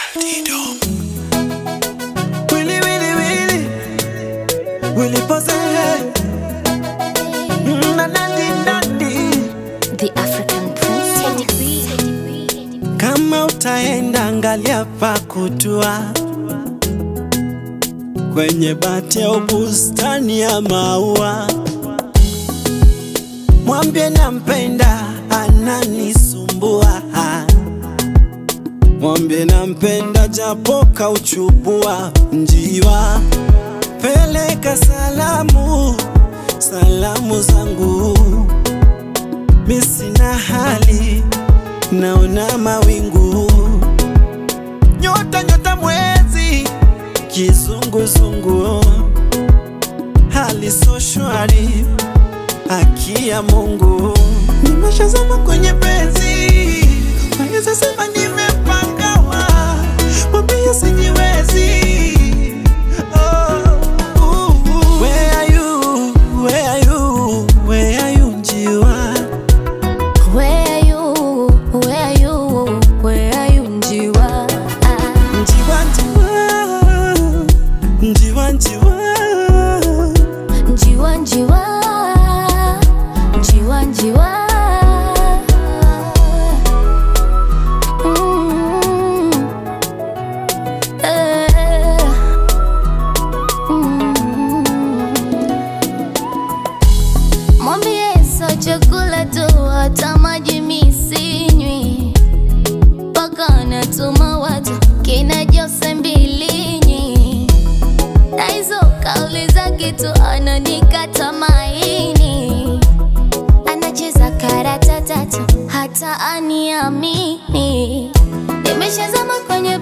Willy, Willy, Willy. Willy pose. Mm, na, nandi, nandi. The African Princess. Kama utaenda angalia pa kutua kwenye bati au bustani ya maua, mwambie nampenda, ananisumbua. Mwambie nampenda, japo kauchubua njiwa. Peleka salamu, salamu zangu, mi sina hali naona mawingu, nyota nyota, mwezi kizunguzungu, hali so shwari, haki ya Mungu, nimeshazama kwenye penzi, naweza sema nimepangawa, mwambie sijiwezi. Oh, uh, uh. Where are you? Where are you? Where are you, njiwa? Where are you? Where are you? Where are you, Njiwa? Ah, Njiwa, njiwa, njiwa, njiwa. Njiwa, Njiwa. Njiwa, Njiwa. Mm. Eh. Mm. Mwambie sio chakula tu, hata maji mi sinywi, mpaka anatuma watu kina Jose Mbilinyi, na hizo kauli zake tu ananikata maini, anacheza karata tatu hata aniamini. Nimeshazama kwenye